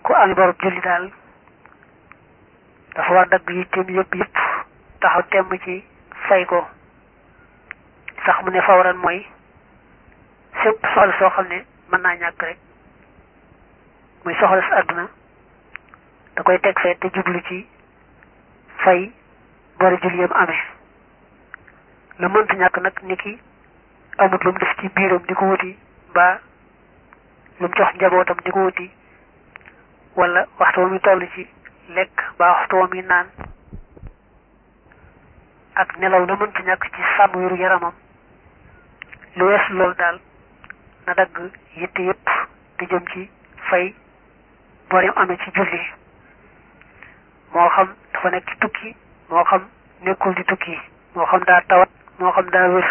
ku ami borub julli daal dafa war dagg yitteem yëpp yëpp taxaw temm ci fay ko sax mu ne fawran mooy sépp soxla soo xam ne mën naa ñàkk rek muy soxla si àdduna da koy teg fee te jublu ci fay bori julli yam amee la mënta ñàkk nag ni ki amut lu mu def ci biiram di ko wuti ba lu mu jox njabootam di ko wuti wala waxtu wa muy toll ci lekk ba waxtu wa muy naan ak nelaw la mënta ñàkk ci sàmm wéru yaramam lu wees loolu daal na dagg yitte yépp di jëm ci fay borim amee ci julli moo xam dafa nekk ci tukki moo xam nekkul di tukki moo xam daa tawat moo xam daa wér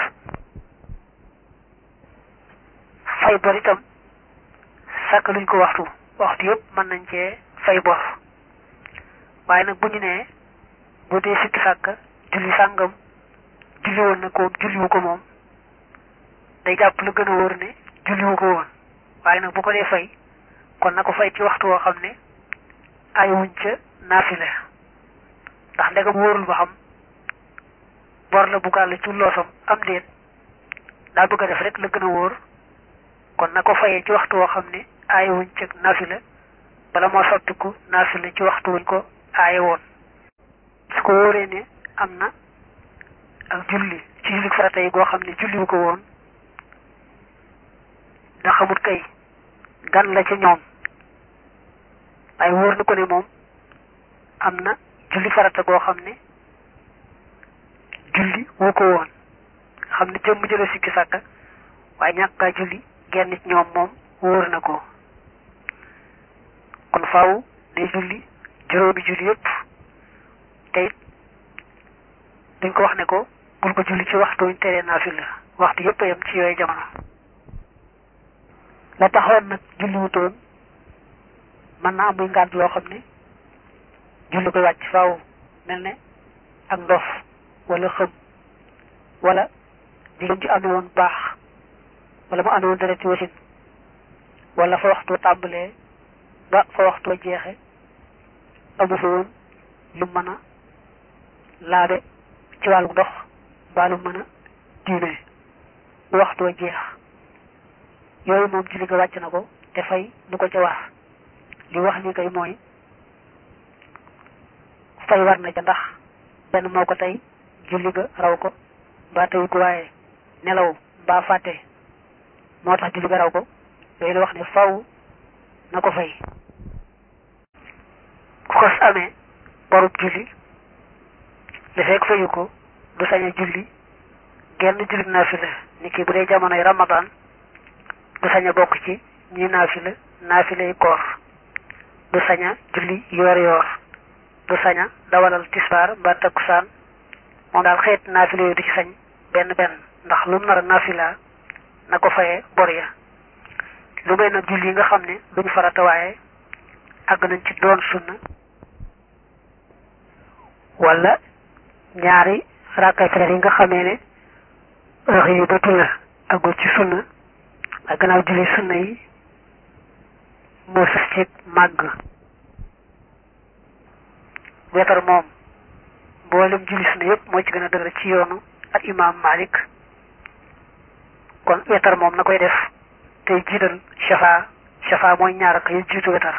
fay bor itam sàkk luñ ko waxtu waxtu yépp mën nañ cee fay bor waaye nag bu ñu nee bu dee sikki sàkk julli sàngam julli woon na ko julliwu ko moom day jàpp lu gën a wóor ne julliwu ko woon waaye nag bu ko dee fay kon na ko fay ci waxtu woo xam ne ayuwuñ ca naafile ndax ndegam wóorul ba xam bor la bu gàll ci loosam am déet daa bëgg a def rek la gën a wóor kon na ko fayee ci waxtu woo xam ne ayuwuñ ca naafile bala moo sottiku naafile ci waxtu wuñ ko aaye woon su ko wóoree ne am na ak julli ci julli farata yi goo xam ne julliwu ko woon da xamut kay gan la ca ñoom waaye wóor na ko ne moom am na julli farata goo xam ne julli woo ko woon xam ne jëmm jëla sikki sàkka waaye ñàkkaa julli genn ci ñoom moom wóor na ko kon faaw day julli juróomi julli yépp te it dañ ko wax ne ko bul ko julli ci waxtu wuñ teree naafila waxtu yépp a yem ci yooyu jamono la taxoon nag julli wutoon mën na am muy ngànt loo xam ne julli koy wàcc faaw mel ne ak ndof wala xëm wala jigéen ji amee woon baax wala mu amee woon dereti wasin wala fa waxtu tàmbalee ba fa waxtu jeexe amu fa woon lu mën a laabe ci wàllu ndox mbaa lu mën a diine bu waxtu jeex yooyu moom julli ga wàcc na ko te fay lu ko ca war li wax ni kay mooy fay war na ca ndax benn moo ko tey julli ga raw ko mbaa tey ko waaye nelaw mbaa fàtte moo tax julli ga raw ko yooyu la wax ne faw na ko fay ku ko amee borub julli li fekk fayu ko du sañ a julli genn julli naafila ni ki bu dee jamonoy ramadan du sañ a bokk ci ñi naafila naafila yi koor du sañ a julli yoor yoor du sañ a dawalal tisbaar mbaa takkusaan moom daal xeet naafila yooyu du ci sañ benn benn ndax lu mu nar a naafila na ko fayee bor ya lu may nag julli yi nga xam ne duñ farata waaye àgg nañ ci doon sunna wala ñaari rakkay fajar yi nga xamee ne heure yi ba la àggul ci sunna ak gannaaw julli sunna yi moo sës ci màgg wetar moom mboolem julli sunna yëpp moo ci gën a dëgër ci yoonu ak imaam Malik kon wetar moom na koy def tey jiital shafa shafa mooy ñaar ak yu jiitu wetar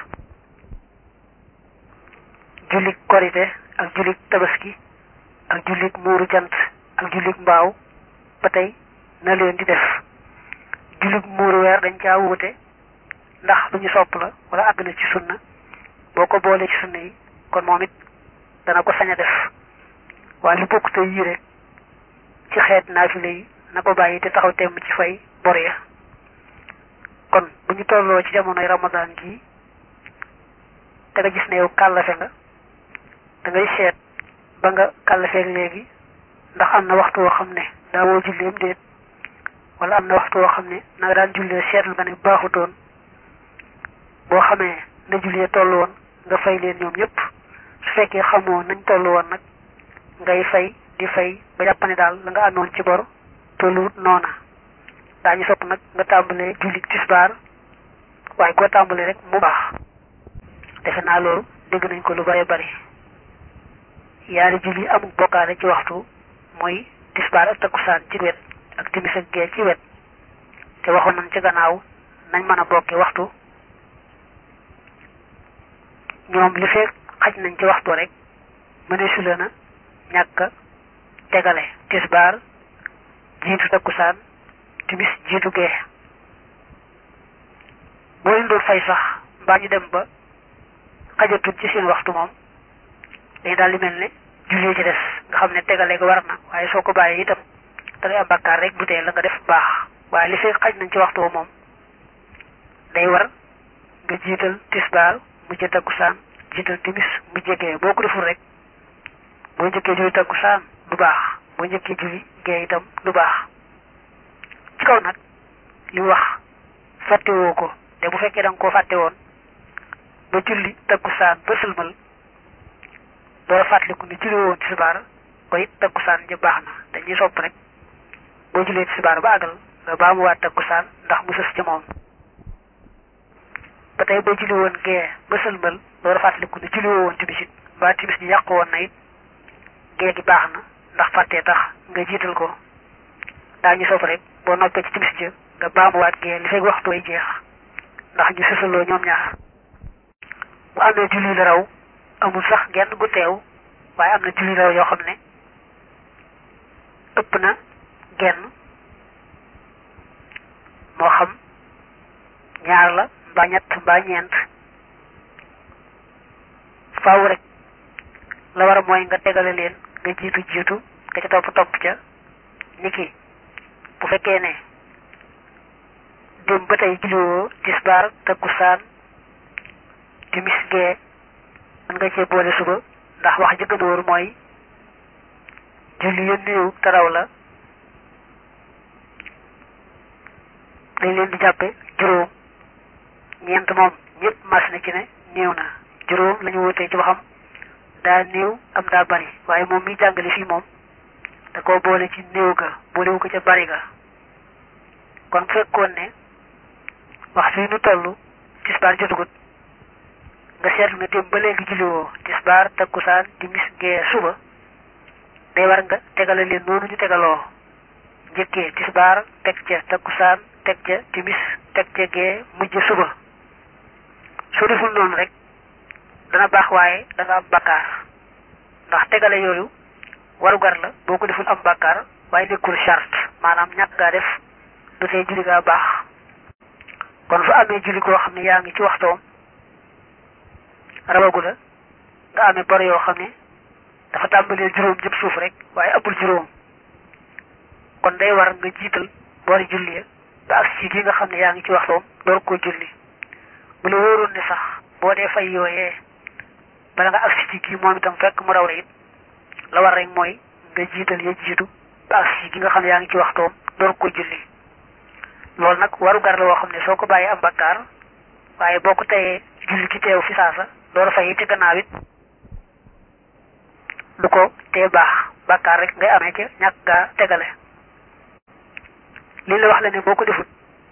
jullik korite ak jullik tabaski ak jullik muuru jant ak jullik mbaaw ba tey na leen di def jullit muuru weer dañ caa wuute ndax lu ñu sopp la wala àgg na ci sunna boo ko boolee ci sunna yi kon moom it dana ko sañ a def waaye lu bokk te yii rek ci xeet naafile yi na ko bàyyi te taxaw temm ci fay bor ya kon bu ñu tolloo ci jamonoy ramadan gi te nga gis ne yow kàllafe nga da ngay seet ba nga kàllafeeg léegi ndax am na waxtu woo xam ne daa woo julleem déet wala am na waxtu woo xam ne na nga daan jullee seetlu nga ne baaxutoon boo xamee na jullee toll woon nga fay leen ñoom ñëpp su fekkee xamoo nañ toll woon nag ngay fay di fay ba jàpp ne daal la nga amoon ci bor tolluwut noona daañu sopp nag nga tàmbalee julli tisbaar waaye koo tàmbalee rek mu baax defe naa loolu dégg nañ ko lu bare bari yaari julli amul bokkaale ci waxtu mooy tisbaar ak takkusaan ci wet ak timis ak gee ci wet te waxoon nañ ci gannaaw nañ mën a bokke waxtu ñoom li fekk xaj nañ ci waxtu rek mëneesu leen a ñàkk tegale tisbaar jiitu takkusaan timis jiitu gee boo leen doon fay sax mbaa ñu dem ba xajatul ci seen waxtu moom dañu daal di mel ne julli ci des nga xam ne tegale ko war na waaye soo ko bàyyee itam da ngay am bakkaar rek bu tee la nga def baax waaye li fekk xaj nañ ci waxtu moom day war nga jiital tisbaar mujj takkusaan jiital timis mujj gee boo ko deful rek boo njëkkee julli takkusaan du baax boo njëkkee julli gee itam du baax ci kaw nag li wax fàttewoo ko te bu fekkee da nga koo fàtte woon ba julli takkusaan ba sëlmal doo fàttaliku ni julli woon tisbaar ko it takkusaan ja baax na dañuy sopp rek boo jullee tisbaar ba àggal nga baamuwaat takkusaan ndax mu sës ca moom ba tey boo julli woon gee ba sëlmal doo fàttaliku ni julli woon timis it mbaa timis ji yàqu woon na it gee gi baax na ndax fàttee tax nga jiital ko daañu sopp rek boo noppee ci timis ja nga baamuwaat gee li fekk waxtu way jeex ndax ñu sësaloo ñoom ñaar bu amee julli la raw amul sax genn gu teew waaye am na julli la raw yoo xam ne ëpp na genn moo xam ñaar la mbaa ñett mbaa ñeent faaw rek la war a mooy nga tegale leen nga jiitu jiitu nga ca topp topp ca niki bu fekkee ne dem ba tey julliwoo tisbaar takkusaan timis gee mën nga cee boole suba ndax wax ji gën a wóor mooy julli ya néew te raw la dañ leen di jàppe juróom ñeent moom ñëpp mas na ci ne néew na juróom la ñu wutee ci waxam daa néew am daa bari waaye moom mi jàngale fii moom da koo boole ci néew ga boolewu ko ca bari ga kon fekkoon ne wax fii nu toll tisbaar jotugut nga seetlu ne dem ba léegi julliwoo tisbaar takkusaan timis gee suba day war nga tegale leen noonu ñu tegaloo njëkkee tisbaar teg ca takkusaan teg ca timis teg ca gee mujj suba soo deful noonu rek dana baax waaye da nga am bakkaar ndax tegale yooyu warugar la boo ko deful am bakkaar waaye nekkul charte maanaam ñàkk gaa def du tee julli gaa baax kon su amee julli koo xam ne yaa ngi ci waxtoom rawagu la nga amee bor yoo xam ne dafa tàmbalee juróom jëm suuf rek waaye ëppul juróom kon day war nga jiital boori julli ya ba ak si gi nga xam ne yaa ngi ci waxtoom door koo julli bu la wóoroon ne sax boo dee fay yooyee bala nga agsi ci kii moom itam fekk mu raw la it la war rek mooy nga jiital ya jiitu ba agsi gi nga xam ne yaa ngi ci waxtoom door ko julli loolu nag waru gar la woo xam ne soo ko bàyyee am bakkaar waaye boo ko teyee julli ki teew fi saasa door a fay ci gannaaw it du ko tee baax bakkaar rek ngay amee ca ñàkk gaa tegale li la wax la ne boo ko defut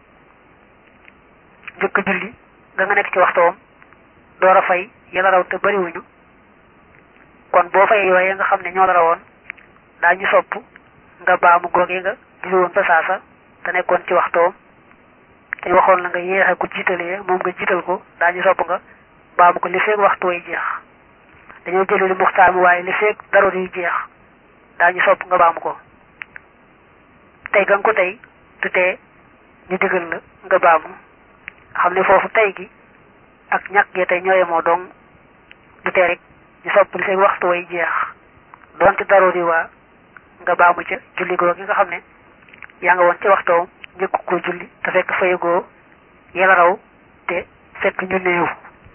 njëkk julli nga nga nekk ci waxtoom door a fay yàlla raw te bariwuñu kon boo fay yooyee nga xam ne ñoo la rawoon daañu sopp nga baamu googee nga julli woon fa saasa te nekkoon ci waxtoom te waxoon la nga yéexe ko jiitalee moom nga jiital ko daañu sopp nga baamu ko li feeg waxtu way jeex dañoo jëlee li muxtaar mi waaye li feeg daroor yi jeex daañu sopp nga baamu ko tey ga nga ko tey du tee ñu digal la nga baamu xam ne foofu tey gi ak ñàkk gee tey ñooye moo dong du tee rek ñu sopp li feeg waxtu way jeex doonte daroor yi waa nga baamu ca julli goo gi nga xam ne yaa nga woon ci waxtoom njëkk ko julli te fekk fayagoo yàlla raw te fekk ñu néew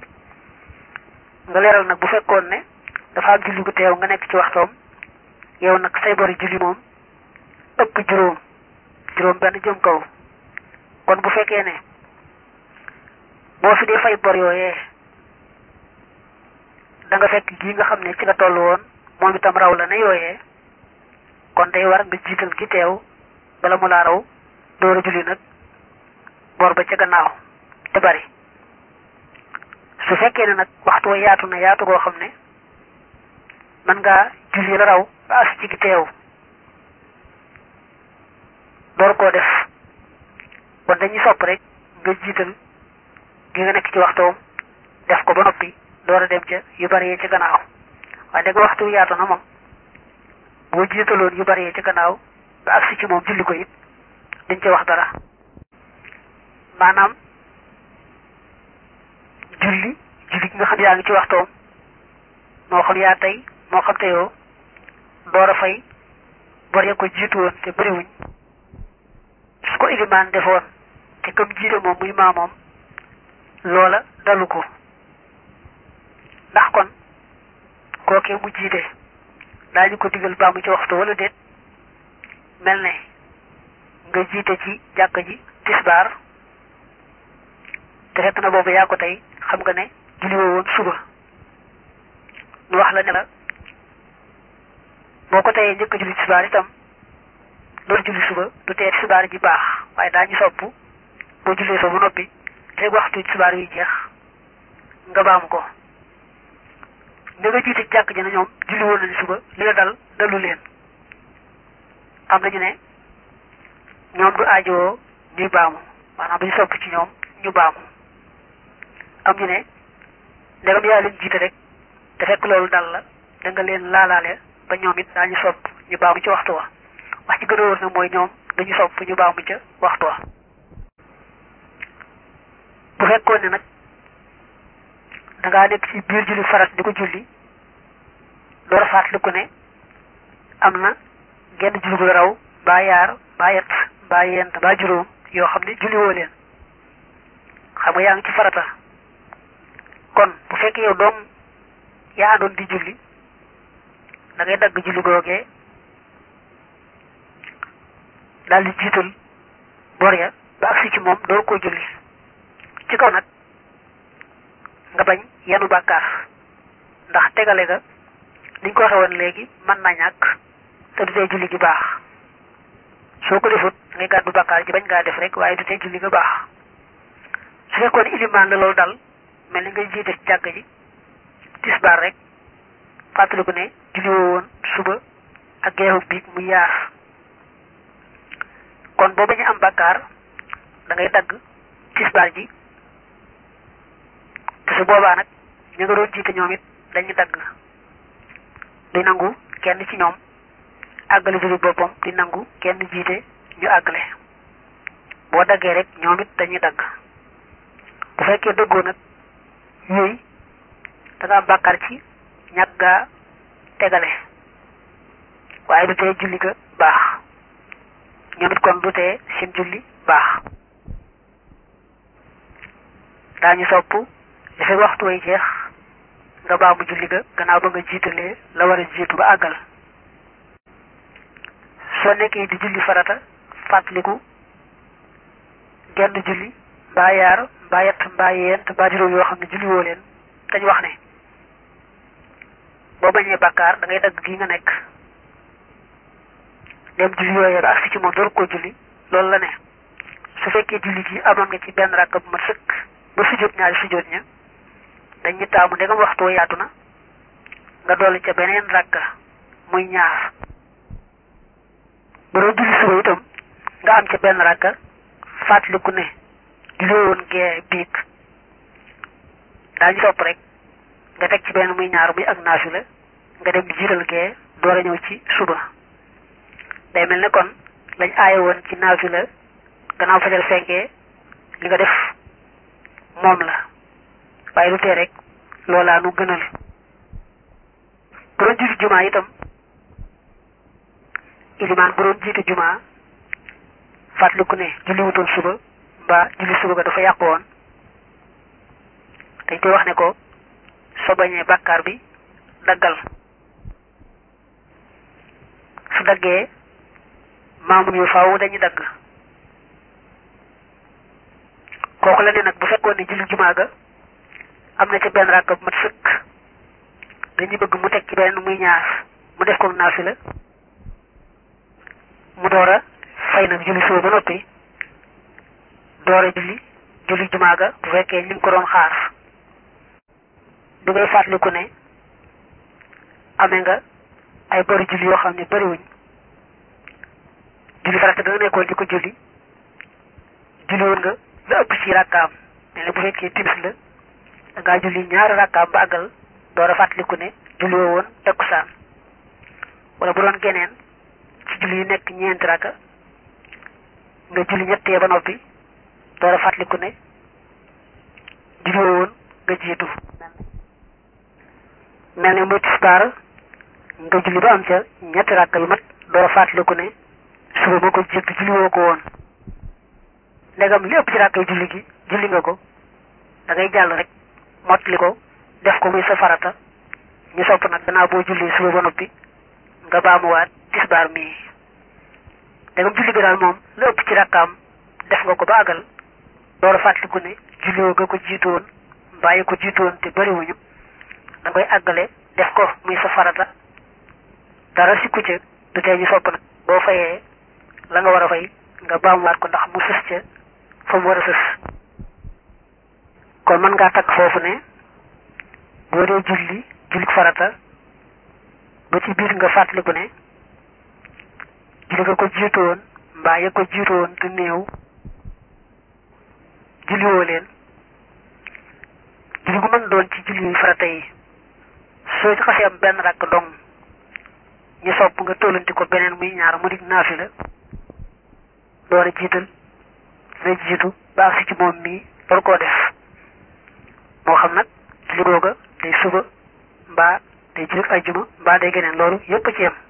nga leeral nag bu fekkoon ne dafa am julli gu teew nga nekk ci waxtoom yow nag say bori julli moom ëpp juróom juróom benn jëm kaw kon bu fekkee ne boo fi dee fay bor yooyee da nga fekk gii nga xam ne ci nga toll woon moom itam raw la ne yooyee kon day war nga jiital ki teew bala mu laa raw door a julli nag bor ba ca gannaaw te bari su fekkee ne nag waxtu wa yaatu na yaatu goo xam ne mën ngaa julli la raw ba as ci gi teew door koo def kon dañuy sopp rek nga jiital gi nga nekk ci waxtoom def ko ba noppi door a dem ca yu bari yee ci gannaaw waaye dëgg waxtu wi yaatu na moom boo jiitaloon yu bari yee ci gannaaw ba agsi ci moom julli ko it dañ ca wax dara maanaam julli julli gi nga xam yaa ngi ci waxtoom moo xam yaa tey moo xam teyoo door a fay bor ya ko jiitu woon te bëriwuñ su ko ilimaan defoon te comme jiite moom muy maamoom loola dalu ko ndax kon kookee mu jiite daañu ko digal baa mu ci waxtu wala déet mel ne nga jiite ci jàkk ji tisbaar te fekk na boobu yaa ko tey xam nga ne julli woo woon suba ñu wax la ne la boo ko teyee njëkk a julli tisbaar itam loolu julli suba du tee tisbaar ji baax waaye daañu sopp boo jullee soo ba noppi te waxtu tisbaar yi jeex nga baam ko ne nga jiite jàkk ji na ñoom julli woon nañu suba li la dal dalu leen am nañu ne ñoom du aajowoo ñuy baamu maanaam duñu sopp ci ñoom ñu baamu am ñu ne ndegam yaa leen jiite rek te fekk loolu dal la da nga leen laalaale ba ñoom it daañu sopp ñu baamu ci waxtu wa wax ci gën a wóor nag mooy ñoom dañu sopp ñu baamu ca waxtu wa bu fekkoon ne nag da ngaa nekk ci biir julli farat di ko julli door a fàttaliku ne am na genn julli gu raw mbaa yaar mbaa yett mbaa yent mbaa juróom yoo xam ne julli woo leen xam nga yaa ngi ci farata kon bu fekkee yow doom yaa àndoon di julli da ngay dagg julli googee daal di jiital bor ya ba agsi ci moom door koo julli ci kaw nag nga bañ yanu bàkkaar ndax tegale ga niñ ko waxe woon léegi mën na ñàkk te du tee julli gi baax soo ko defut ngay gàddu bàkkaar ji bañ ngaa def rek waaye du tee julli ga baax su fekkoon ilimaan la loolu dal mel ni ngay jiite ci jàkk ji tisbaar rek fàttaliku ne julli woo woon suba ak geexu biig mu yaar kon boo bañu am bàkkaar da ngay dagg tisbaar ji te su boobaa nag ñu nga doon jiite ñoom it dañuy dagg di nangu kenn ci ñoom àggale julli boppam di nangu kenn jiite ñu àggale boo daggee rek ñoom it dañuy dagg bu fekkee dëggoo nag yooyu da nga am bàkkaar ci ñàkk gaa tegale waaye du tee julli ga baax ñoom it kon du tee seen julli baax daañu sopp li fekk waxtu way jeex nga baamu julli ga gannaaw ba nga jiitalee la war a jiitu ba àggal soo nekkee di julli farata fàttaliku genn julli mbaa yaar mbaa yett mbaa yeent mbaa juróom yoo xam ne julli woo leen dañu wax ne boo bañee bàkkaar da ngay dagg gi nga nekk dem julli yooyee ba agsi ci moom door koo julli loolu la ne su fekkee julli gi amoon nga ci benn rakk bu mat sëkk ba sujjóot ñaari sujjóot ña dañu taamu ndegam waxtu wa yaatu na nga dolli ca beneen rakka muy ñaar bu doon julli suba itam nga am ca benn rakka fàttaliku ne julli woon gee biig daañu sopp rek nga teg ci benn muy ñaar muy ak naafila nga dem di jiital gee door a ñëw ci suba day mel ne kon lañ aaye woon ci naafila gannaaw fajar fenkee li nga def moom la waaye lu tee rek loolaa nu gënal bu doon jiitu jumaa itam ilimaan bu doon jiitu jumaa fàttaliku ne julli wutoon suba mbaa julli suba ga dafa yàqu woon dañ koy wax ne ko soo bañee bàkkaar bi daggal su daggee maamun yu faaw dañuy dagg kooku la ne nag bu fekkoon ne julli jumaa ga am na ca benn ràkk bu mat sëkk dañuy bëgg mu teg ci benn muy ñaar mu def ko naafila mu door a fay nag julli suba ba noppi door a julli julli jumaa ga bu fekkee ñu ngi ko doon xaar bi ngay fàttaliku ne amee nga ay bari julli yoo xam ne bariwuñ julli farata da nga nekkoon di ko julli julli woon nga la ëpp ci rakkaam ne ne bu fekkee timis la da ngaa julli ñaari rakkaam ba àggal door a fàttaliku ne julli woo woon takkusaan wala bu doon geneen ci julli yi nekk ñeenti rakka nga julli ñettee ba noppi door a fàttaliku ne julli woo woon nga jiitu mel ne muy tisbaar nga julli ba am ca ñetti rakka yu mat door a fàttaliku ne suba ba ko jiitu julli woo ko woon ndegam li ëpp ci rakka yu julli gi julli nga ko da ngay jàll rek mottali ko def ko muy sa farata ñu sopp nag gannaaw boo julli suba ba noppi nga baamuwaat tisbaar mii ndegam julli gi daal moom li ëpp ci rakkaam def nga ko ba àggal door a fàttaliku ne julli woo nga ko jiitu woon mbàyyi ko jiitu woon te bariwuñu da koy àggale def ko muy sa farata dara sikku ca du tee ñu sopp nag boo fayee la nga war a fay nga baamuwaat ko ndax mu sës ca fa mu war a sës kon mën ngaa takk foofu ne boo dee julli julli farata ba ci biir nga fàttaliku ne julli nga ko jiitu woon mbaa ya ko jiitu woon te néew julliwoo leen julli gu mën doon ci julli farata yi soo ci xasee am benn rakk dong ñu sopp nga tollanti ko beneen muy ñaar mu dig naafila door a jiital la jiitu ba agsi ci moom mii war koo def moo xam nag julli googa day suba mbaa day julli ajjuma mbaa day geneen loolu yépp a ci yem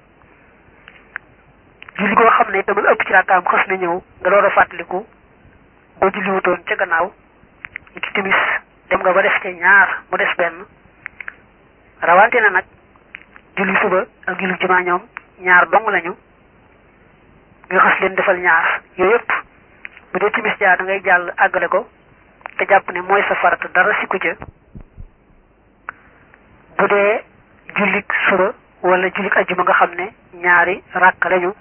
julli goo xam ne dama ëpp ci rakkaam xas na ñëw nga door a fàttaliku boo julli wutoon ca gannaaw ñu ci timis dem nga ba def ca ñaar mu des benn rawante na nag julli suba ak julli jumaa ñoom ñaar dong lañu nga xas leen defal ñaar yooyu yëpp bu dee timis jaar da ngay jàll àggale ko te jàpp ne mooy sa farata dara sikku ca bu dee jullik suba wala jullik ajjuma nga xam ne ñaari ràkk lañu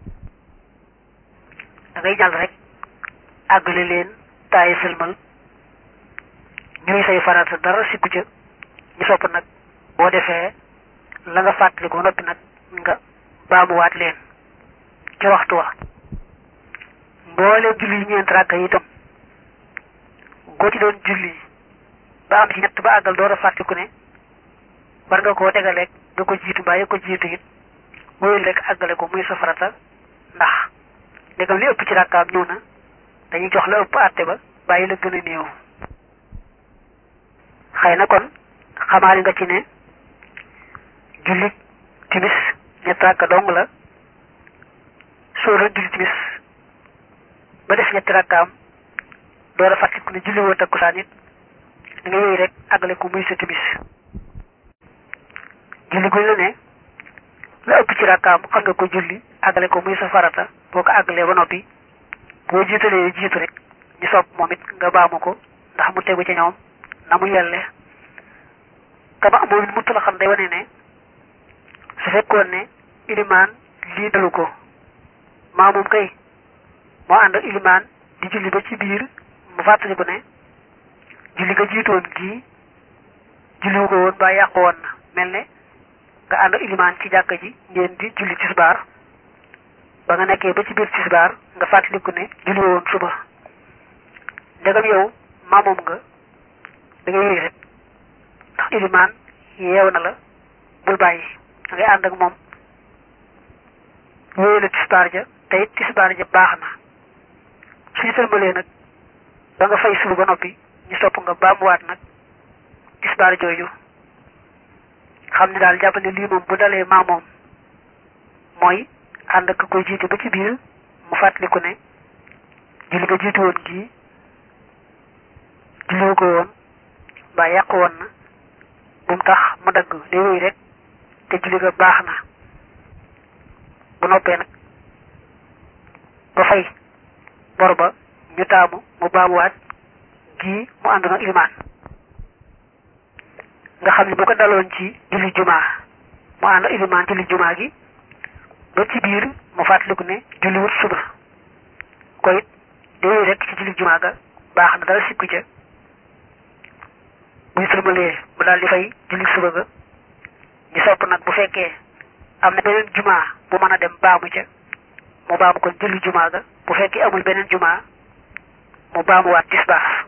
da ngay jàll rek àggale leen taayi sëlmal ñuy say farata dara sikku ca ñu sopp nag boo defee la nga fàttali ko noppi nag nga baamuwaat leen ci waxtu wa mboole julli ñeent rakka yi itam goo ci doon julli ba am ci ñett ba àggal door a fàttiku ne war nga koo tegaleeg nga ko jiitu mbaa ya ko jiitu it wóyul rek àggale ko muy sa farata ndax ndegam li ëpp ci rakkaam ñëw na dañuy jox la ëpp àtte ba bàyyi la gën a néew xëy na kon xamaali nga ci ne julli timis ñett rakka dong la soo doon julli timis ba def ñetti rakkaam door a fàttaliku ne julli woo takkusaan it da nga yooyu rek àggale ko muy sa timis julli guñ la ne la ëpp ci rakkaam xam nga ko julli àggale ko muy sa farata boo ko àggalee ba noppi boo jiitalee jiitu rek ñu sopp moom it nga baamu ko ndax mu tegu ci ñoom na mu yelle kama moom it muttu la xam day wane ne su fekkoon ne ilimaan lii dalu ko maa moom kay moo ànd ak ilimaan di julli ba ci biir mu fàttaliku ne julli nga jiitoon gii julliwu ko woon ba yàqu woon na mel ne nga ànd ak ilimaan ci jàkka ji ngeen di julli tisbaar ba nga nekkee ba ci biir tisbaar nga fàttaliku ne julli woon suba ndegam yow maa moom nga da ngay yéeg rek ndax ilimaan yeew na la bul bàyyi da ngay ànd ak moom wéyale tisbaar ja te it tisbaar ja baax na suñu sëlmalee nag ba nga fay suba ba noppi ñu sopp nga baamuwaat nag tisbaar jooju xam ne daal jàpp ne lii moom bu dalee maa moom mooy ànd ak koy jiite ba ci biir mu fàttaliku ne julli nga jiitu woon gii julliwu ko woon mbaa yàqu woon na bu mu tax mu dagg day wéy rek te julli nga baax na bu noppee nag ba fay bor ba ñu taamu mu baamuwaat gii mu ànd na ilimaan nga xam ne bu ko daloon ci julli jumaa mu ànd ak ilimaan julli jumaa gi ba ci biir mu fàttaliku ne julli wut suba ko it day wéy rek ci julli jumaa ga baax na dara sikku ca buy sëlmalee mu daal di fay julli suba ga ñu sopp nag bu fekkee am na beneen jumaa bu mën a dem baamu ca mu baamu kon julli jumaa ga bu fekkee amul beneen jumaa mu baamuwaat tisbaar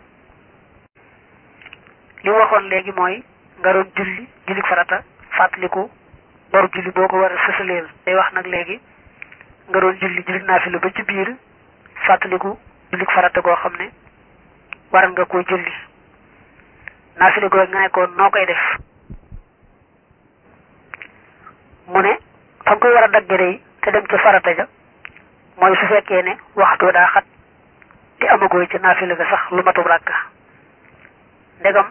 li mu waxoon léegi mooy nga doon julli julli farata fàttaliku boru julli boo ko war a sësaleel day wax nag léegi nga doon julli julli naafila ba ci biir fàttaliku julli farata goo xam ne war nga koo julli naafila goo nga nekkoon noo koy def mu ne fa nga koy war a dagge day te dem ca farata ja mooy su fekkee ne waxtu daa xat te amagoo ca naafila ga sax lu matub ràkka ndegam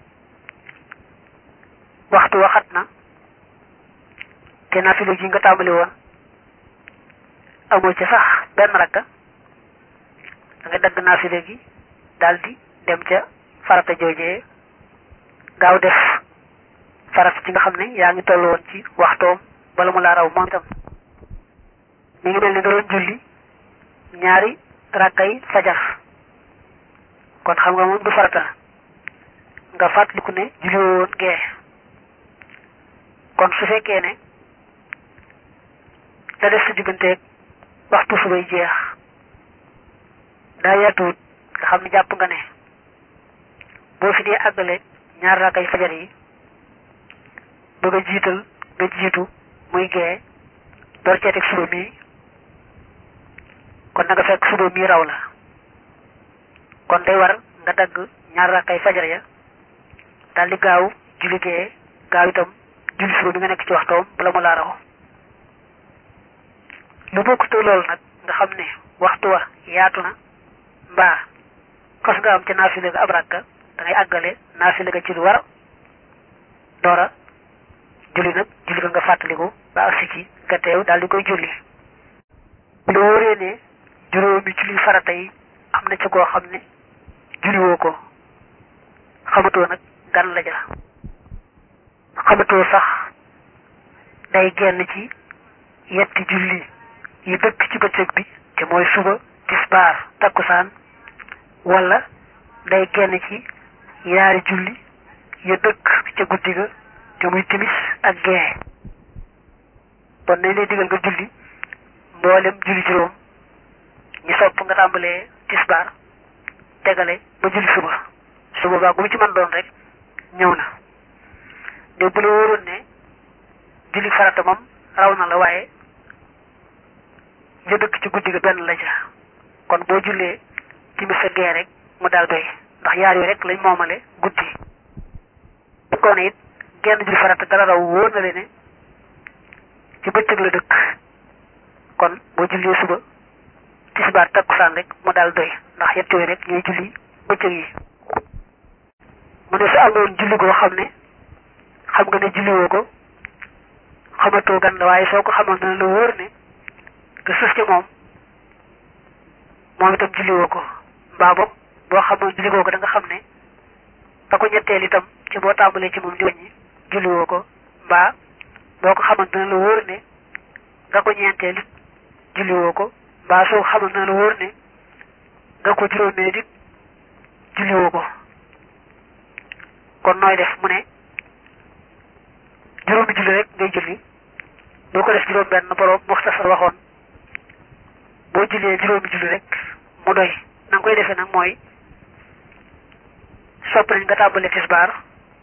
waxtu wa xat na te naafila ji nga tàmbali woon amoo ca sax benn rakka da nga dagg naafila gi daldi dem ca farata joojee gaaw def farata ci nga xam ne yaa ngi toll woon ci waxtoom bala mu laa raw moom itam mi ngi mel ni nga doon julli ñaari rakkay fajar kon xam nga moom du farata nga fàttaliku ne julli woon gee kon su fekkee ne la def sa digganteeg waxtu subay jeex daa yaatuwut nga xam ne jàpp nga ne boo fi dee àggale ñaar rakkay fajar yi bëgg a jiital nga jiitu muy gee door ceeteeg suba mii kon na nga fekk suba mii raw la kon day war nga dagg ñaar rakkay fajar ya daal di gaaw julli gee gaaw itam julli suba bi nga nekk ci waxtoom bala mu laa raw lu bokkutoo loolu nag nga xam ne waxtu wa yaatu na mbaa xas nga am ca naafile ga ab rakka da ngay àggale naafile ga ci lu war doora julli nag julli ga nga fàttaliku ba agsi ci nga teew daal di koy julli lu wóoree ne juróomi julli farata yi am na ci koo xam ne julliwoo ko xamatoo nag gan la ja xamatoo sax day genn ci yetti julli yi dëkk ci bëccëg bi te mooy suba tisbaar takkusaan wala day genn ci yaari julli ya dëkk ca guddi ga te muy timis ak gee kon nañ lay digal nga julli mboolem julli juróom ñi sopp nga tàmbalee tisbaar tegale ba julli suba suba baa gu mu ci mën doon rek ñëw na de bu la wóoroon ne julli farata moom raw na la waaye ya dëkk ci guddi ga benn la ca kon boo jullee timis sa gee rek mu daal doy ndax yaar yooyu rek lañ moomale guddi kon it genn julli farata dara raw wóor na le ne ci bëccëg la dëkk kon boo jullee suba tisbaar takkusaan rek mu daal doy ndax yett yooyu rek ñooy julli bëccëg yi mu ne su amoon julli goo xam ne xam nga ne julliwoo ko xamatoo gan la waaye soo ko xamoon dana la wóor ne nga sës ci moom moom itam julliwoo ko mbaa boog boo xamoon julligoo ko da nga xam ne ba ko ñetteel itam ci boo tàmbalee ci moom di wàññi julliwoo ko mbaa boo ko xamoon dana la wóor ne nga ko ñeenteel it julliwoo ko mbaa soo xamoon dana la wóor ne nga ko juróomeel it julliwoo ko kon nooy def mu ne juróomi julli rek ngay julli doo ko def juróom benn borom muxtasar waxoon boo jullee juróomi julli rek mu doy na nga koy defee nag mooy sopp nañ nga tàmbale tisbaar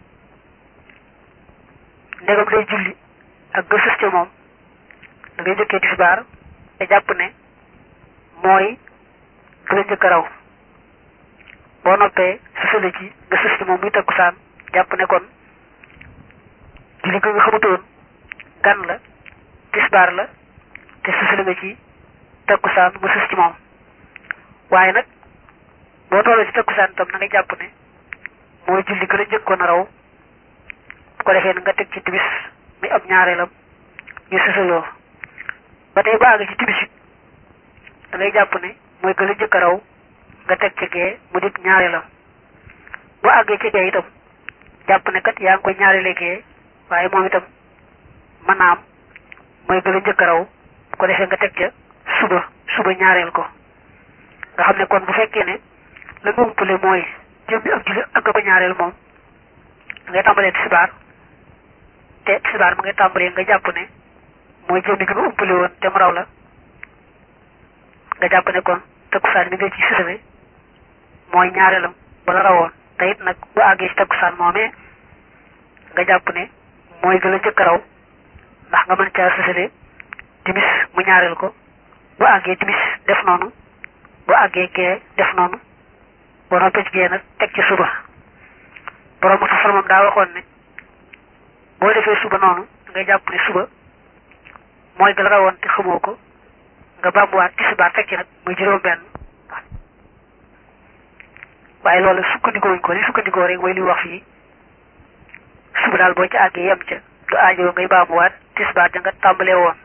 ndegam day julli ak nga sës ca moom da ngay njëkkee tisbaar te jàpp ne mooy ku la njëkk a raw boo noppee sësale ci nga sës ci moom muy takkusaan jàpp ne kon julli nga nga xamutoon gan la tisbaar la te sësale nga ci takkusaan mu sës ci moom waaye nag boo toolee ci takkusaan tam na nga jàpp ne mooy julli gën a njëkkoon a raw bu ko defee nga teg ci tibis muy ab ñaareelam ñu sësaloo ba tey ba àgg ci tibis it da ngay jàpp ne mooy gën a njëkk a raw nga teg ci gee mu dib ñaareelam boo àggee ci gee itam jàpp ne kat yaa ngi koy ñaareele gee waaye moom itam mën naa am mooy gën a njëkk a raw bu ko defee nga teg ca suba suba ñaareel ko nga xam ne kon bu fekkee ne la nga umpale mooy jëm bi ak julli ak nga ko ñaareel moom da ngay tàmbalee tisbaar te tisbaar mu ngay tàmbalee nga jàpp ne mooy jëmmi gi nga umpale woon te mu raw la nga jàpp ne kon takkusaan bi nga ci sësale mooy ñaareelam bala rawoon te it nag bu àggee ci takkusaan moomee nga jàpp ne mooy gën a jëkk raw ndax nga mën caa sësale timis mu ñaareel ko bu àggee timis def noonu bu àggee gee def noonu ba noppee ci gee nag teg ci suba borom mu safar moom daa waxoon ne boo defee suba noonu ngay jàpp ne suba mooy gën a rawoon te xamoo ko nga bàmbuwaat tisbaar teg ci nag muy juróom benn waaye loolu sukkandikoo wuñ ko li sukkandikoo rek mooy li wax fii suba daal boo ci àggee yem ca du aajo ngay baamuwaat tisbaar ja nga tàmbalee woon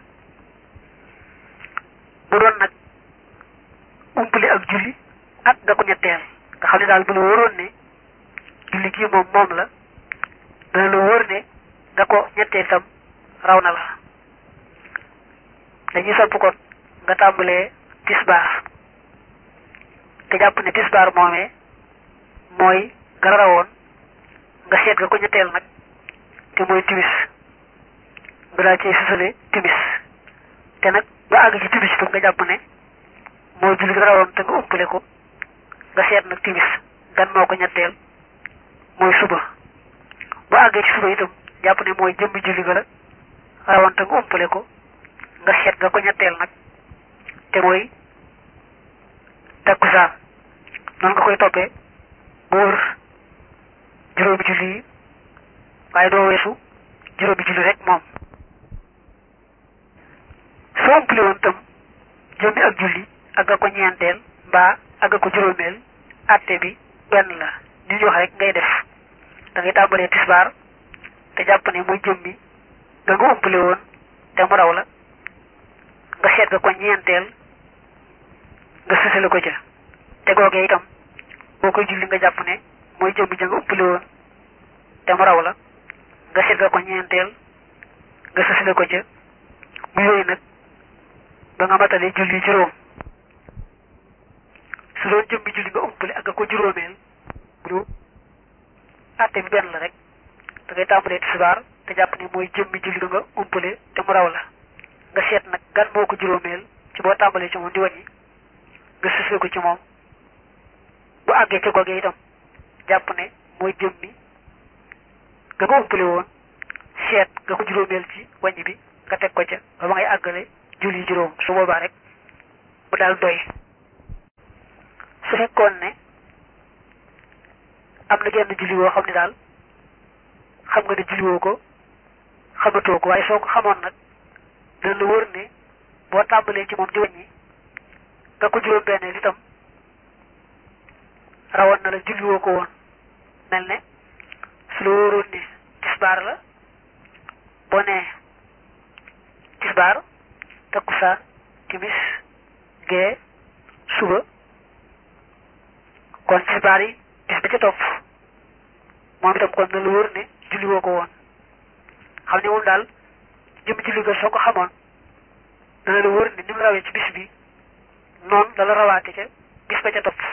bu doon nag umpale ak julli ak nga ko ñetteel nga xam ne daal bu la wóoroon ne julli gii moom moom la dana la wóor ne nga ko ñetteel itam raw na la dañuy sopp kon nga tàmbalee tisbaar te jàpp ne tisbaar moomee mooy nga rawoon nga seet nga ko ñetteel nag te mooy timis nga daal cee sësale timis te nag ba àgg ci timis itam nga jàpp ne mooy julli nga rawoon te nga umpale ko nga seet nag timis gan moo ko ñetteel mooy suba ba àggee ci suba itam jàpp ne mooy jëmmi julli ga la rawoon te nga umpale ko nga seet nga ko ñetteel nag te mooy takkusaan noonu nga koy toppee bu wër juróomi julli yi waaye doo weesu juróomi julli rek moom soo umpale woon tam jëmmi ak julli ak nga ko ñeenteel mbaa ak nga ko juróomeel atte bi benn la li ñu wax rek ngay def da ngay tàmbalee tisbaar te jàpp ne muy jëmmi nga nga umpale woon te mu raw la nga seet nga ko ñeenteel nga sësale ko ca te googee itam boo koy julli nga jàpp ne mooy jëmmi ja nga umpale woon te mu raw la nga seet nga ko ñeenteel nga sësale ko ca mu yooyu nag ba nga matalee julli juróom su doon jëmmi julli nga umpale ak nga ko juróomeel bu àtte bi benn la rek da ngay tàmbalee tisbaar te jàpp ne mooy jëmmi julli nga nga umpale te mu raw la nga seet nag gan moo ko juróomeel ci boo tàmbalee ci moom di wàññi nga sësale ko ci moom bu àggee ca googee itam jàpp ne mooy jëmmi nga ko umpale woon seet nga ko juróomeel ci wàññi bi nga teg ko ca ba ma ngay àggale julli juróom su boobaa rek mu daal doy su fekkoon ne am na genn julli woo xam ne daal xam nga ne julli woo ko xamatoo ko waaye soo ko xamoon nag dana la wóor ne boo tàmbalee ci moom di wàññi nga ko juróom benneel itam rawoon na la julli woo ko woon mel ne su la wóoroon ne tisbaar la boo nee tisbaar takkusaan timis gee suba kon tisbaar yi bis ba ca topp moom itam kon na la wóor ne julli woo ko woon xam ne moom daal jëm julli ga soo ko xamoon dana la wóor ne ni mu rawee ci bis bi noonu dala rawaate ca bis ba ca topp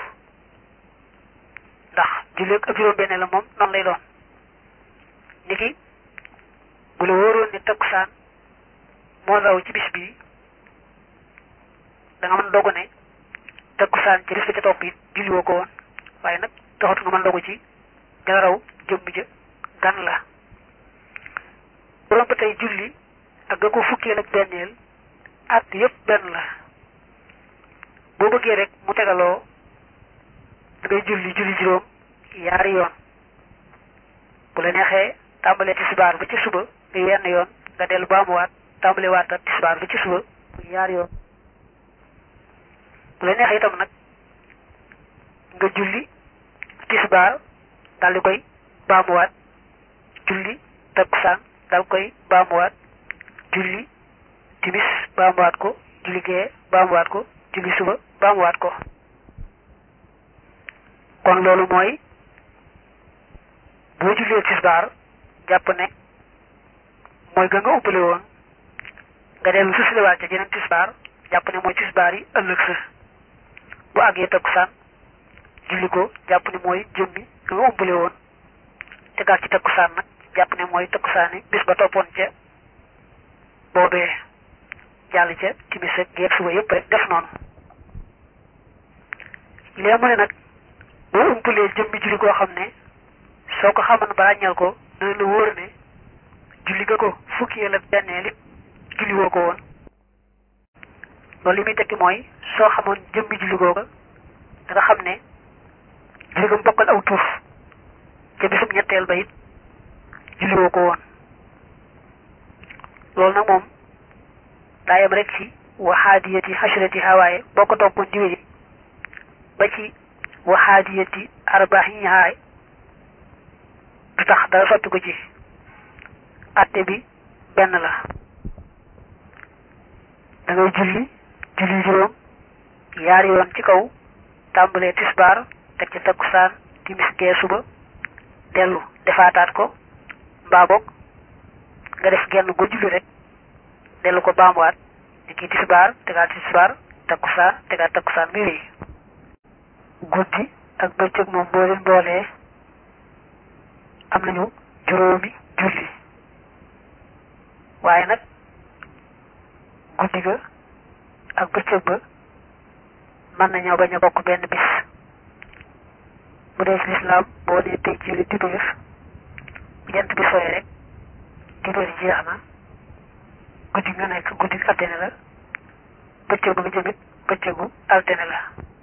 ndax julli ak juróom benn la moom noonu lay doon niki bu la wóoroon ne takkusaan moo raw ci bis bi da nga mën dogu ne takkusaan ci bis ba ca topp it julli woo ko woon waaye nag taxatu nga mën dogu ci dala raw jëmm ja gan la borom ba tey julli ak nga ko fukkeel ak benneel at yëpp benn la boo bëggee rek mu tegaloo da ngay julli julli juróom yaari yoon bu la neexee tàmbalee tisbaar ba ci suba nga yenn yoon nga dellu baamuwaat tàmbale waat tisbaar ba ci suba yaari yoon bu la neexee itam nag nga julli tisbaar daal di koy baamuwaat julli takkusaan daal koy baamuwaat julli timis baamuwaat ko julli gee baamuwaat ko julli suba baamuwaat ko kon loolu mooy boo jullee tisbaar jàpp ne mooy ga nga ubbale woon nga dellu susiliwaat ca jeneen tisbaar jàpp ne mooy tisbaar yi ëllëg sa bu àggee takkusaan julli ko jàpp ne mooy jëmmi ga nga ubbale woon te àggaat ci takkusaan nag jàpp ne mooy takkusaani bis ba toppoon ca boobee jàll ca timis ak géeg suba yëpp rek def noonu lee mu ne nag boo umpalee jëmmi julli koo xam ne soo ko xaman ba ràññal ko dana la wóor ne julli ga ko fukki la bennee li julli woo ko woon loolu li muy tekki mooy soo xamoon jëmmi julli googa da nga xam ne julli ga mu bokkal aw tuuf ca bisum ñetteel ba it julli woo ko woon loolu nag moom daa yem rek ci waxaadiyati xashrati hawaaye boo ko toppoon di wéy ba ci waxaadiyati arbaaxi haay du tax dara sotti ko ci atte bi benn la da ngay julli julli juróom yaari yoon ci kaw tàmbalee tisbaar teg ci takkusaan timis gee suba dellu defaataat ko mbaa boog nga def genn go julli rek dellu ko baamuwaat ni kii tisbaar tegaat tisbaar takkusaan tegaat takkusaan muy wéy guddi ak bëccëg moom boo leen boolee am nañu juróomi julli waaye nag guddi ga ak bëccëg ba mën nañoo bañ a bokk benn bis bu dee ci lislaam boo dee tey ci li dibéer bu jant bi sooy rek dibéer jeex na guddi nga nekk guddi altine la bëccëgu bi jëmit bëccëgu altine la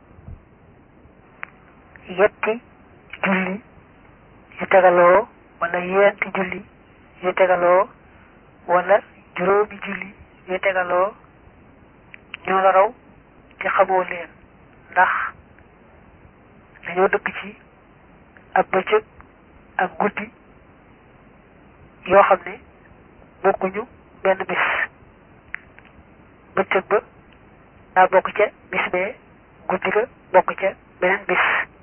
yetti julli yu tegaloo wala yeenti julli yu tegaloo wala juróomi julli yu tegaloo ñoo la raw te xamoo leen ndax dañoo dëkk ci ak bëccëg ak guddi yoo xam ne bokkuñu benn bis bëccëg ba daa bokk ca bis bee guddi ga bokk ca beneen bis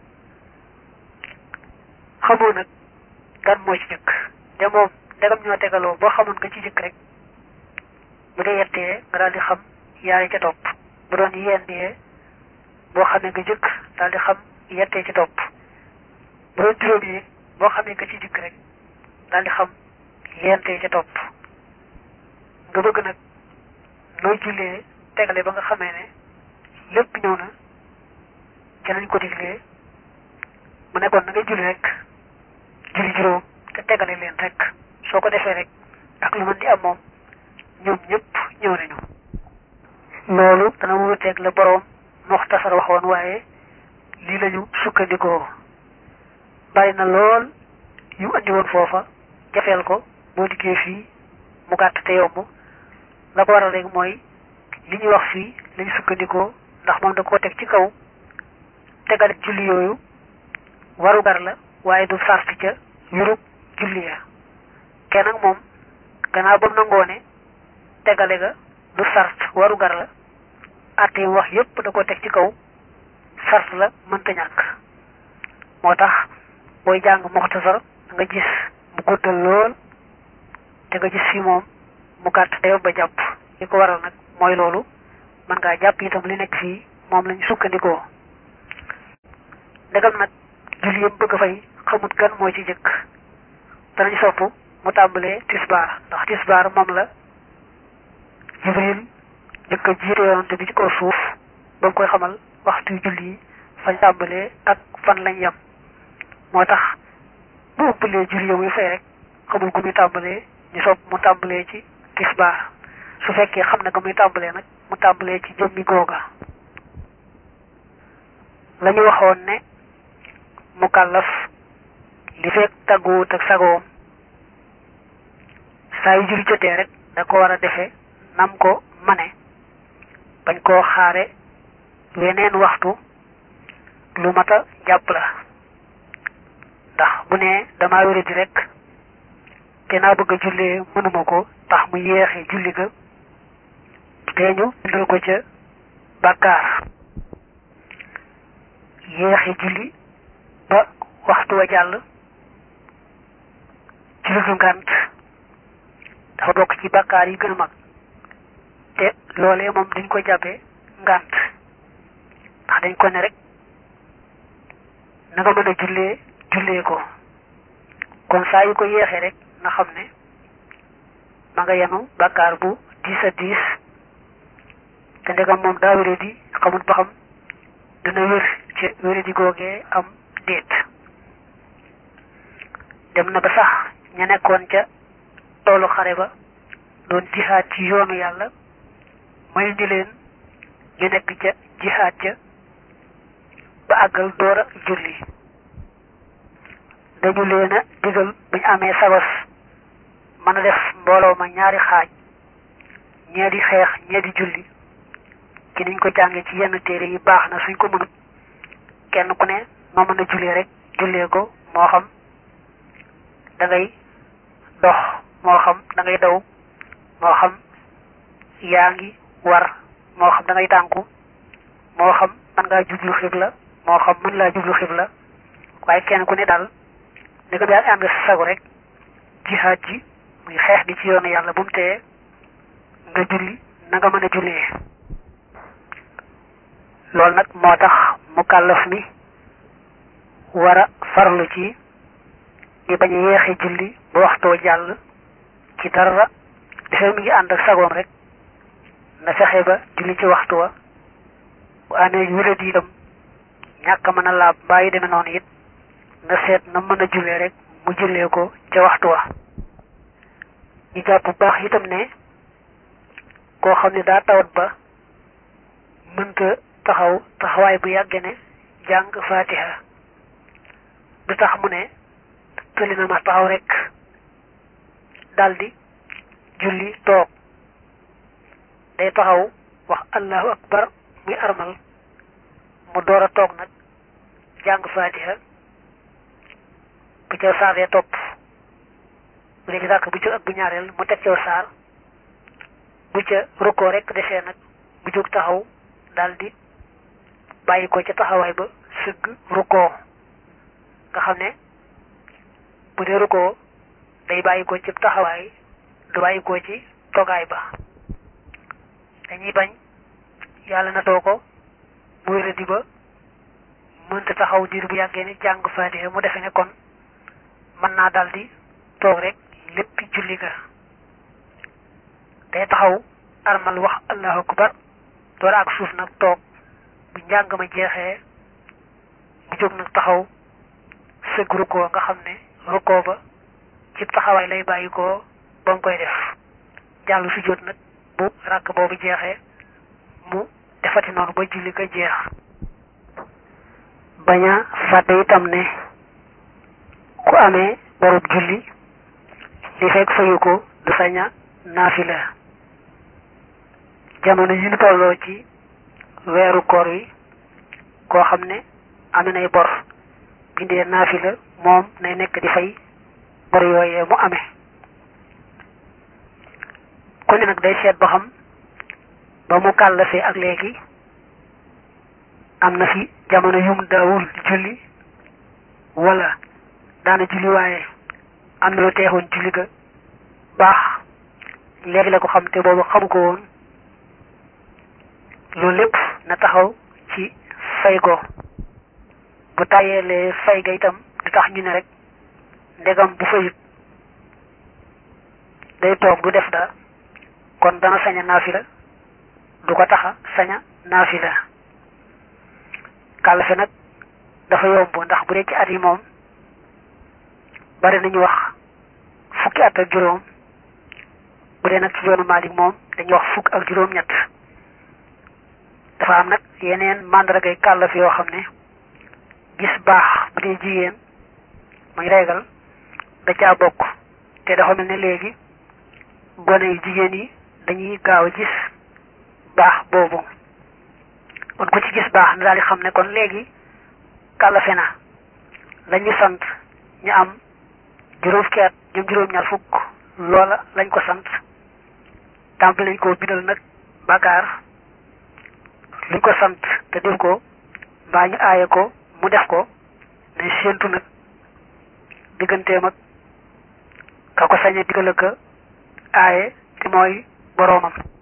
xamoo nag gan moo ci jëkk te moom ndegam ñoo tegaloo boo xamoon nga ci jëkk rek bu dee yettee nga daal di xam yaari ca topp bu doon yendee boo xamee nga jëkk daal di xam yettee ci topp bu doon juróom yi boo xamee nga ci jëkk rek daal di xam yentee ca topp nga bëgg nag nooy jullee tegale ba nga xamee ne lépp ñëw na ca nañ ko diglee mu nekkoon na ngay julli rek julli juróom te tegale leen rek soo ko defee rek ak lu mën di am moom ñoom ñëpp ñëw nañu loolu dana wuuteeg la boroom muxtasar waxoon waaye lii lañu sukkandikoo bari na lool yu andi woon foofa jafeel ko boo diggee fii mu gàtt te yomb la ko waral rek mooy li ñuy wax fii lañu sukkandikoo ndax moom da koo teg ci kaw tegale julli yooyu warugar la waaye du sart ca yurub julli ya kenn ak moom gannaaw ba mu nangoo ne tegale ga du sart warugar la àtte yi wax yépp da ko teg ci kaw sart la mënta ñàkk moo tax booy jàng muxtasar nga gis mu guddal lool te nga gis fii moom mu gàtt te ba jàpp li ko waral nag mooy loolu mën ngaa jàpp itam li nekk fii moom lañu sukkandikoo ndegam nag julli yëpp bëgg a fay xamut gan moo ci jëkk danañ sopp mu tàmbalee tisbaar ndax tisbaar moom la jibril jëkk a jiite yonante bi ci kaw suuf ba mu koy xamal waxtu julli yi fañ tàmbalee ak fan lañ yem moo tax bu ëppalee julli ya muy fay rek xamul gu muy tàmbalee ñu sopp mu tàmbalee ci tisbaar su fekkee xam na ga muy tàmbalee nag mu tàmbalee ci jëmmi googa la ñu waxoon ne mukallaf li fekk tàgguwut ak sagoom saa yu julli jotee rek da ko war a defe nam ko mane bañ koo xaare weneen waxtu lu mat a jàpp la ndax bu ne damaa wéradi rek te naa bëgg a jullee mënuma ko tax mu yéexe julli ga te ñu bindal ko ca bàkkaar yéexe julli ba waxtu wa jàll ci lu dul ngànt dafa bokk ci bàkkaar yi gën a mag te loolee moom dañ ko jàppee ngànt ndax dañ ko ne rek na nga mën a jullee jullee ko kon saa yu ko yéexee rek na xam ne ma nga yenu bàkkaar bu diis a diis te ndegam moom daa wéré di xamul ba xam dina wér ci wéré di googee am déet dem na ba sax ña nekkoon ca toolu xare ba doon jihaad ci yoonu yàlla may ñu leen ñu nekk ca jihaad ja ba àggal door a julli dañu leen a digal bu ñu amee sabas mën a def mbooloo ma ñaari xaaj ñee di xeex ñee di julli ci niñ ko jàngee ci yenn téere yi baax na suñ ko mënut kenn ku ne noo mën a jullee rek jullee ko moo xam da ngay dox moo xam da ngay daw moo xam yaa ngi war moo xam da ngay tànku moo xam mën ngaa jublu xibla moo xam mën laa jublu xibla waaye kenn ku ne daal ni ko daal ànd sagu rek jihaad ji muy xeex bi ci yoonu yàlla bu mu tee nga julli na nga mën a jullee loolu nag moo tax mu kàllaf mi war a farlu ci di bañ a yeexe julli ba waxtoo jàll ci dara dafay mi ngi ànd ak sagoom rek na fexe ba julli ci waxtu wa bu amee wérad yi itam ñàkk mën a laab mbaa yi demee noonu it na seet na mën a jullee rek mu jullee ko ca waxtu wa ñu jàpp bu baax itam ne koo xam ne daa tawat ba mënta taxaw taxawaay bu yàgge ne jàng fatiha du tax mu ne tëli na ma taxaw rek daldi julli toog day taxaw wax allahu akbar muy armal mu door a toog nag jàng fatiha bu ca saar dee topp bu dee ci sàkk bu jóg ak bu ñaareel mu teg caw saar bu ca rukkoo rek desee nag bu jóg taxaw daldi bàyyi ko ca taxawaay ba sëgg rukkoo nga xam ne bu dee rukkoo day bàyyi ko ci taxawaay du bàyyi ko ci togaay ba dañuy bañ yàlla na too ko muy rëddi ba mënta taxaw diir bu yàggee ni jàng faatiha mu defe ne kon mën naa daldi toog rek lépp julli ga day taxaw armal wax allahu akbar door ak suuf nag toog bu njàng ma jeexee mu jóg nag taxaw sëgg rukkoo nga xam ne rukkoo ba ci taxawaay lay bàyyi ko ba mu koy def jàll su jot nag bu ràkk boobu jeexee mu defati noonu ba julli ga jeex bañ a fàtte itam ne ku amee borub julli li fekk fayu ko du saña naafila jamono yi ñu tolloo ci weeru koor wi koo xam ne ame nay bor bindee naafila moom nay nekk di fay bor yooyee mu amee ku ne nag day seet ba xam ba mu kàllafee ak léegi am na fi jamono yum daawul julli wala daana julli waaye am na lu teexoon julli ga baax léegi la ko xam te boobu xamu ko woon loolu lépp na taxaw ci fay ko bu tàyyeelee fay ga itam du tax ñu ne rek ndegam bu fayut day toog du def dara kon dana saña naafila du ko taxa saña naafila kàllafe nag dafa yomb ndax bu dee ci at yi moom bari nañu wax fukki at ak juróom bu dee nag ci yoonu Maalik moom dañuy wax fukk ak juróom ñett dafa am nag yeneen màndargay kàllaf yoo xam ne gis baax bu dee jigéen muy reegal da caa bokk te dafa mel ne léegi gone yu jigéen yi dañuy gaaw a gis baax boobu kon ku ci gis baax na daal di xam ne kon léegi kàllafe na lañu sant ñu am juróom fukki at ñoom juróom-ñaar fukk loola lañ ko sant tàmbali lañ ko bindal nag bàkkaar luñ ko sant te def ko mbaa ñu aaye ko mu def ko nañ séentu nag digganteem ak ka ko sañe digal ak aaye te mooy boroomam